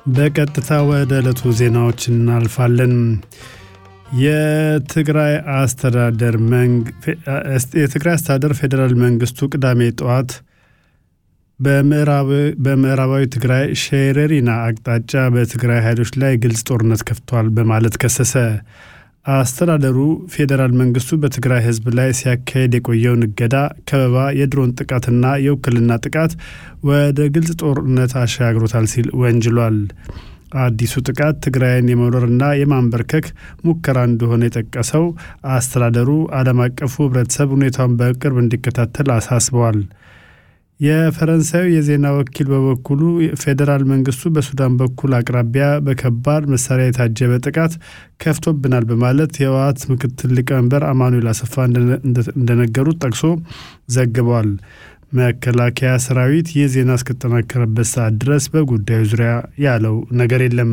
በቀጥታ ወደ ዕለቱ ዜናዎች እናልፋለን። የትግራይ አስተዳደር የትግራይ አስተዳደር ፌዴራል መንግስቱ ቅዳሜ ጠዋት በምዕራባዊ ትግራይ ሸረሪና አቅጣጫ በትግራይ ኃይሎች ላይ ግልጽ ጦርነት ከፍቷል በማለት ከሰሰ። አስተዳደሩ ፌዴራል መንግስቱ በትግራይ ህዝብ ላይ ሲያካሄድ የቆየውን እገዳ፣ ከበባ፣ የድሮን ጥቃትና የውክልና ጥቃት ወደ ግልጽ ጦርነት አሸጋግሮታል ሲል ወንጅሏል። አዲሱ ጥቃት ትግራይን የመውረርና የማንበርከክ ሙከራ እንደሆነ የጠቀሰው አስተዳደሩ ዓለም አቀፉ ህብረተሰብ ሁኔታውን በቅርብ እንዲከታተል አሳስበዋል። የፈረንሳዩ የዜና ወኪል በበኩሉ ፌዴራል መንግስቱ በሱዳን በኩል አቅራቢያ በከባድ መሳሪያ የታጀበ ጥቃት ከፍቶብናል በማለት የህወሓት ምክትል ሊቀመንበር አማኑኤል አሰፋ እንደነገሩት ጠቅሶ ዘግቧል። መከላከያ ሰራዊት ይህ ዜና እስከተጠናከረበት ሰዓት ድረስ በጉዳዩ ዙሪያ ያለው ነገር የለም።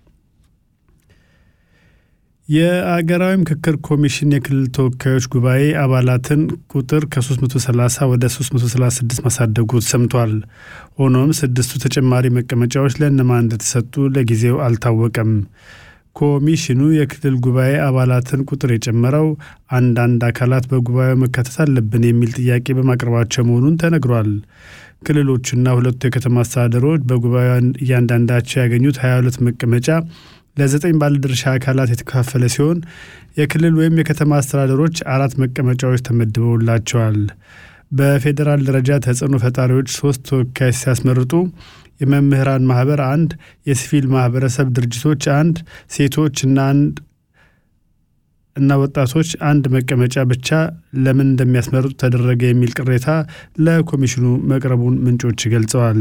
የአገራዊ ምክክር ኮሚሽን የክልል ተወካዮች ጉባኤ አባላትን ቁጥር ከ330 ወደ 336 ማሳደጉ ሰምቷል። ሆኖም ስድስቱ ተጨማሪ መቀመጫዎች ለእነማን እንደተሰጡ ለጊዜው አልታወቀም። ኮሚሽኑ የክልል ጉባኤ አባላትን ቁጥር የጨመረው አንዳንድ አካላት በጉባኤው መካተት አለብን የሚል ጥያቄ በማቅረባቸው መሆኑን ተነግሯል። ክልሎቹና ሁለቱ የከተማ አስተዳደሮች በጉባኤው እያንዳንዳቸው ያገኙት 22 መቀመጫ ለዘጠኝ ባለድርሻ አካላት የተከፋፈለ ሲሆን የክልል ወይም የከተማ አስተዳደሮች አራት መቀመጫዎች ተመድበውላቸዋል። በፌዴራል ደረጃ ተጽዕኖ ፈጣሪዎች ሶስት ተወካዮች ሲያስመርጡ የመምህራን ማህበር አንድ፣ የሲቪል ማህበረሰብ ድርጅቶች አንድ፣ ሴቶች እና አንድ እና ወጣቶች አንድ መቀመጫ ብቻ ለምን እንደሚያስመርጡ ተደረገ የሚል ቅሬታ ለኮሚሽኑ መቅረቡን ምንጮች ገልጸዋል።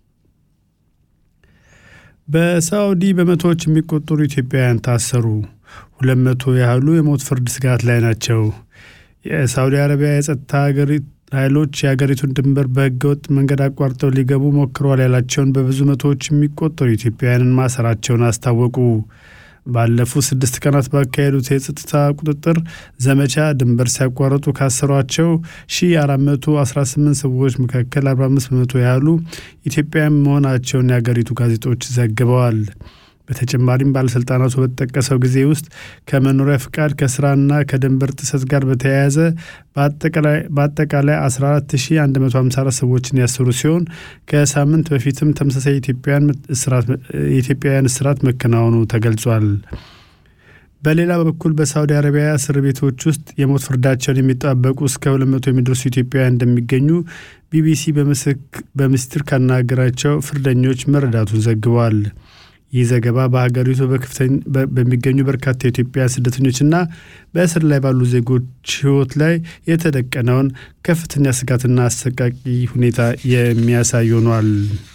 በሳዑዲ በመቶዎች የሚቆጠሩ ኢትዮጵያውያን ታሰሩ። ሁለት መቶ ያህሉ የሞት ፍርድ ስጋት ላይ ናቸው። የሳዑዲ አረቢያ የጸጥታ ኃይሎች የሀገሪቱን ድንበር በህገወጥ መንገድ አቋርጠው ሊገቡ ሞክረዋል ያላቸውን በብዙ መቶዎች የሚቆጠሩ ኢትዮጵያውያንን ማሰራቸውን አስታወቁ። ባለፉት ስድስት ቀናት ባካሄዱት የጸጥታ ቁጥጥር ዘመቻ ድንበር ሲያቋርጡ ካሰሯቸው 1418 ሰዎች መካከል 45 በመቶ ያህሉ ኢትዮጵያውያን መሆናቸውን የአገሪቱ ጋዜጦች ዘግበዋል። በተጨማሪም ባለሥልጣናቱ በተጠቀሰው ጊዜ ውስጥ ከመኖሪያ ፍቃድ ከስራና ከድንበር ጥሰት ጋር በተያያዘ በአጠቃላይ 14154 ሰዎችን ያሰሩ ሲሆን ከሳምንት በፊትም ተመሳሳይ የኢትዮጵያውያን እስራት መከናወኑ ተገልጿል። በሌላ በኩል በሳዑዲ አረቢያ እስር ቤቶች ውስጥ የሞት ፍርዳቸውን የሚጠባበቁ እስከ 200 የሚደርሱ ኢትዮጵያውያን እንደሚገኙ ቢቢሲ በምስጢር ካናገራቸው ፍርደኞች መረዳቱን ዘግቧል። ይህ ዘገባ በሀገሪቱ በሚገኙ በርካታ የኢትዮጵያ ስደተኞችና በእስር ላይ ባሉ ዜጎች ሕይወት ላይ የተደቀነውን ከፍተኛ ስጋትና አሰቃቂ ሁኔታ የሚያሳይ ሆኗል።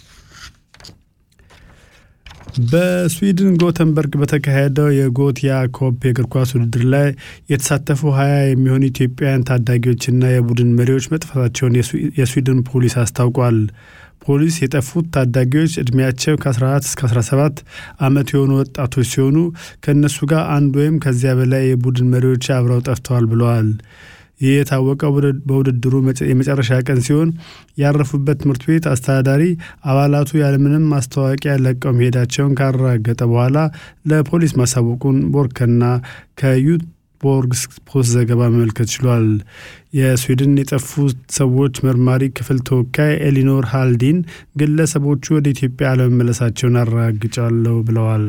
በስዊድን ጎተንበርግ በተካሄደው የጎቲያ ኮፕ የእግር ኳስ ውድድር ላይ የተሳተፉ ሀያ የሚሆኑ ኢትዮጵያውያን ታዳጊዎችና የቡድን መሪዎች መጥፋታቸውን የስዊድን ፖሊስ አስታውቋል። ፖሊስ የጠፉት ታዳጊዎች ዕድሜያቸው ከ14 እስከ 17 ዓመት የሆኑ ወጣቶች ሲሆኑ ከእነሱ ጋር አንድ ወይም ከዚያ በላይ የቡድን መሪዎች አብረው ጠፍተዋል ብለዋል። ይህ የታወቀው በውድድሩ የመጨረሻ ቀን ሲሆን ያረፉበት ትምህርት ቤት አስተዳዳሪ አባላቱ ያለምንም ማስታወቂያ ለቀው መሄዳቸውን ካረጋገጠ በኋላ ለፖሊስ ማሳወቁን ቦርከና ከዩት ቦርግ ፖስት ዘገባ መመልከት ችሏል። የስዊድን የጠፉ ሰዎች መርማሪ ክፍል ተወካይ ኤሊኖር ሃልዲን ግለሰቦቹ ወደ ኢትዮጵያ አለመመለሳቸውን አረጋግጫለሁ ብለዋል።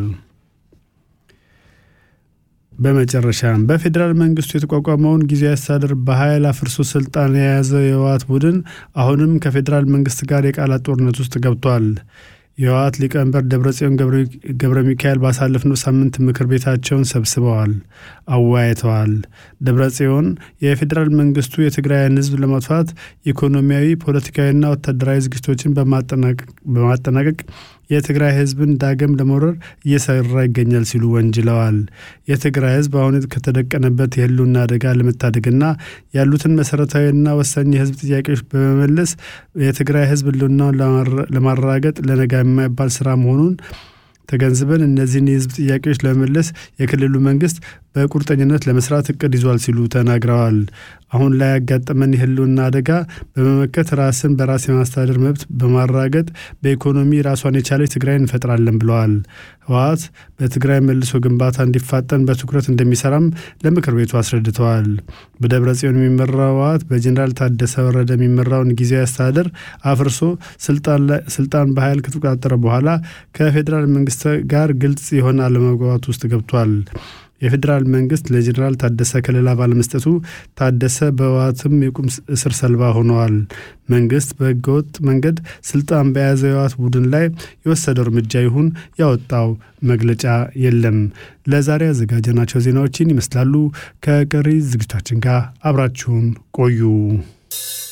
በመጨረሻም በፌዴራል መንግስቱ የተቋቋመውን ጊዜያዊ አስተዳደር በኃይል አፍርሶ ስልጣን የያዘው የህወሓት ቡድን አሁንም ከፌዴራል መንግስት ጋር የቃላት ጦርነት ውስጥ ገብቷል። የህወሓት ሊቀመንበር ደብረጽዮን ገብረ ሚካኤል ባሳለፍነው ሳምንት ምክር ቤታቸውን ሰብስበዋል፣ አወያይተዋል። ደብረጽዮን የፌዴራል መንግስቱ የትግራይን ህዝብ ለማጥፋት ኢኮኖሚያዊ፣ ፖለቲካዊና ወታደራዊ ዝግጅቶችን በማጠናቀቅ የትግራይ ህዝብን ዳግም ለመውረር እየሰራ ይገኛል ሲሉ ወንጅለዋል። የትግራይ ህዝብ አሁን ከተደቀነበት የህልውና አደጋ ለመታደግና ያሉትን መሰረታዊና ወሳኝ የህዝብ ጥያቄዎች በመመለስ የትግራይ ህዝብ ህልውናውን ለማረጋገጥ ለነጋ የማይባል ስራ መሆኑን ተገንዝበን እነዚህን የህዝብ ጥያቄዎች ለመመለስ የክልሉ መንግስት በቁርጠኝነት ለመስራት እቅድ ይዟል ሲሉ ተናግረዋል። አሁን ላይ ያጋጠመን የህልውና አደጋ በመመከት ራስን በራስ የማስተዳደር መብት በማራገጥ በኢኮኖሚ ራሷን የቻለች ትግራይ እንፈጥራለን ብለዋል። ህወሓት በትግራይ መልሶ ግንባታ እንዲፋጠን በትኩረት እንደሚሰራም ለምክር ቤቱ አስረድተዋል። በደብረ ጽዮን የሚመራው ህወሓት በጀኔራል ታደሰ ወረደ የሚመራውን ጊዜያዊ አስተዳደር አፍርሶ ስልጣን በኃይል ከተቆጣጠረ በኋላ ከፌዴራል መንግስት ጋር ግልጽ የሆነ አለመግባባት ውስጥ ገብቷል። የፌዴራል መንግስት ለጀኔራል ታደሰ ከለላ ባለመስጠቱ ታደሰ በህወሓትም የቁም እስር ሰለባ ሆነዋል። መንግስት በህገወጥ መንገድ ስልጣን በያዘው የህወሓት ቡድን ላይ የወሰደው እርምጃ ይሁን ያወጣው መግለጫ የለም። ለዛሬ ያዘጋጀናቸው ዜናዎችን ይመስላሉ። ከቀሪ ዝግጅታችን ጋር አብራችሁን ቆዩ።